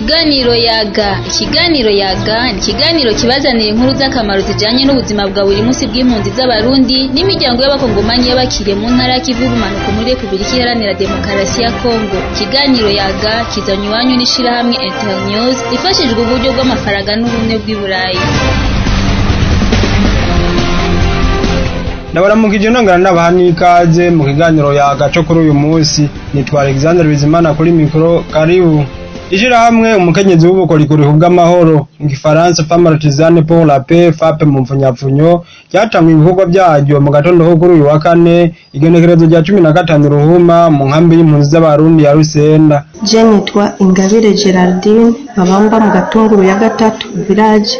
Ikiganiro yaga ikiganiro yaga ni ikiganiro kibazanira inkuru z'akamaro zijanye n'ubuzima bwa buri munsi bw'impunzi z'abarundi n'imiryango y'abakongomanyi y'abakiriye mu ntara y'ikivu y'ubumanuko muri Repubulika Iharanira Demokarasi ya Kongo ikiganiro yaga kizanywe iwanyu n'ishirahamwe Internews rifashijwe uburyo bw'amafaranga n'ubumwe bw'i Burayi ndabaramukije nongera ndabaha n'ikaze mu kiganiro yagaco kuri uyu munsi nitwa Alexander Bizimana kuri mikoro karibu ishirahamwe umukenyezi w'ubukorikori bw'amahoro mu gifaransa femme artisane pour la paix FAP mu mfunyapfunyo ryatanguye ibikorwa byaryo mu gatondo ko kuri uyu wa kane igenekerezo rya cumi na gatanu ruhuma mu nkambi y'impunzi z'abarundi ya Rusenda je nitwa Ingabire Geraldine babamba mu gatunguru ya gatatu village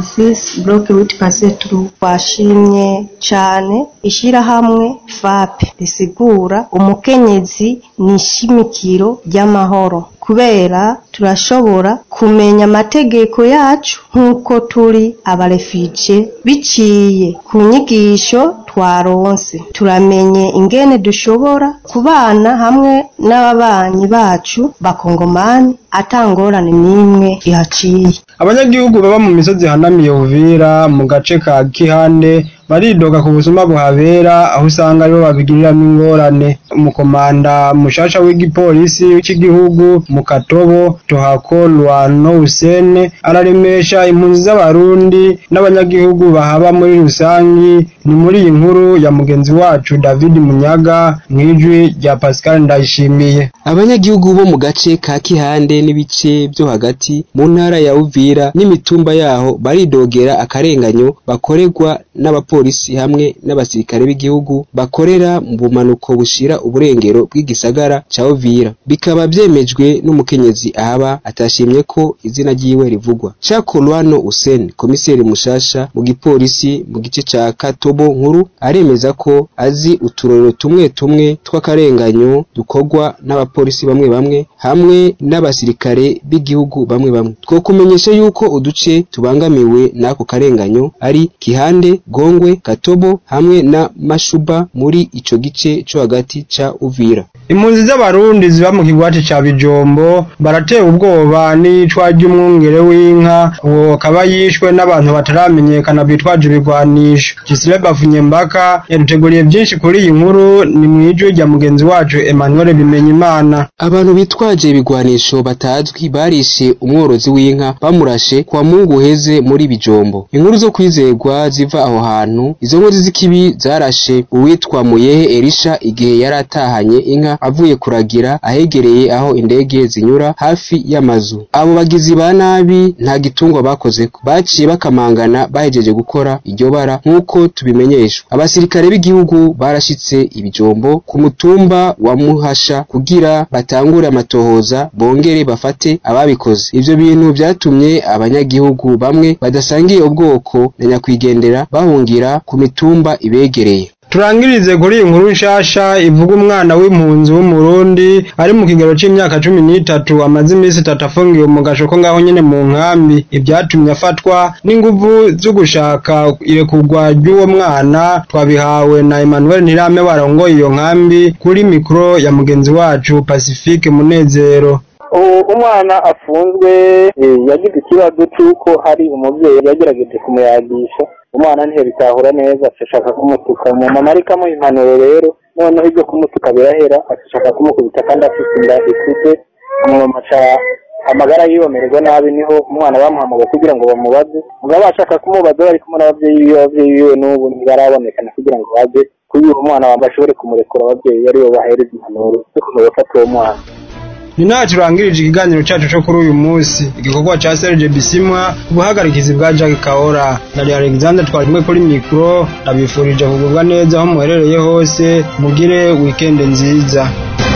46 block 8 pasetru twashimye cane ishirahamwe FAP risigura umukenyezi ni ishimikiro ry'amahoro kubera turashobora kumenya amategeko yacu nk'uko turi abarefije biciye ku nyigisho twaronse turamenye ingene dushobora kubana hamwe n'ababanyi bacu bakongomani atangorane n'imwe ihaciye abanyagihugu baba mu misozi ihanamiye Uvira mu gace ka Kihande baridoga ku busuma buhabera aho usanga aribo babigiriramwo ingorane umukomanda mushasha w'igipolisi cy'igihugu mu Katobo Tohako Lwano Hussein araremesha impunzi z'abarundi n'abanyagihugu bahaba muri rusangi ni muri iyi nkuru ya mugenzi wacu David Munyaga mwijwi rya Pascal Ndayishimiye abanyagihugu bo mu gace ka Kihande n'ibice byo hagati mu ntara ya Uvira n'imitumba yaho baridogera akarenganyo bakorerwa n'abapolisi hamwe n'abasirikare b'igihugu bakorera mu bumanuko bushira uburengero bw'igisagara ca Uvira bikaba vyemejwe n'umukenyezi ahaba atashimye ko izina ryiwe rivugwa Chako Lwano Hussein komiseri mushasha mu gipolisi mu gice ca Katobo nkuru aremeza ko azi uturorero tumwe tumwe tw'akarenganyo dukorwa n'abapolisi bamwe bamwe hamwe n'abasirikare b'igihugu bamwe bamwe twokumenyesha yuko uduce tubangamiwe n'ako karenganyo ari Kihande Gongwe Katobo hamwe na Mashuba muri ico gice co hagati ca Uvira impunzi z'abarundi ziba mu kigwati ca Bijombo baratewe ubwoba n'icwa ry'umwungere w'inka uwo akaba yishwe n'abantu bataramenyekana bitwaje ibigwanisho Gisile Bafunyembaka yaduteguriye byinshi kuri iyi nkuru ni mwijwi rya mugenzi wacu Emmanuel Bimenyimana abantu bitwaje ibigwanisho batazwi barishe umworozi w'inka bamurashe kwa mungu uheze muri Bijombo inkuru zo kwizerwa ziva aho hantu izo nkozi z'ikibi zarashe uwitwa Muyehe Elisha igihe yari atahanye inka avuye kuragira ahegereye aho indege zinyura hafi y'amazu abo bagizi ba nabi nta gitungwa bakozeko baciye bakamangana bahejeje gukora iryo bara nk'uko tubimenyeshwa abasirikare b'igihugu barashitse ibijombo ku mutumba wa Muhasha kugira batangure amatohoza bongere bafate ababikoze ivyo bintu vyatumye abanyagihugu bamwe badasangiye ubwoko na nyakwigendera bahungira ku mitumba ibegereye turangirize kuri iyi nkuru nshasha ivuga umwana w'impunzi w'umurundi ari mu kigero c'imyaka cumi n'itatu amaze iminsi itatu afungiwe mu gashoko ngaho nyene mu nkambi ibyatumye afatwa n'inguvu zo gushaka irekurwa ry'uwo mwana twabihawe na Emmanuel Ntirame warongoye iyo nkambi kuri mikro ya mugenzi wacu Pacifique Munezero umwana afunzwe yagize ikibazo cy'uko hari umubyeyi yagerageje kumuyagisha umwana ntiyabitahura neza ashaka kumutuka mu mama ariko amuha impanuro rero noneho ibyo kumutuka birahera ashaka kumukubita kandi afite inda ikuze umumama amagara yibomererwa nabi niho umwana bamuhamagaye kugira ngo bamubaze mugabo bashaka kumubaza bari kumwe n'ababyeyi biwe ababyeyi biwe n'ubu ntibarabonekana kugira ngo baze kugira umwana bashobore kumurekura ababyeyi aribo bahereza impanuro zo kumenya gufata uwo mwana ni nta turangirije ikiganiro cyacu cyo kuri uyu munsi igikorwa cya Serge Bisimwa ubuhagarikizi bwa Jack Kaora na Alexander twarimwe kuri mikro ndabifurije kugubwa neza aho muherereye hose mugire weekend nziza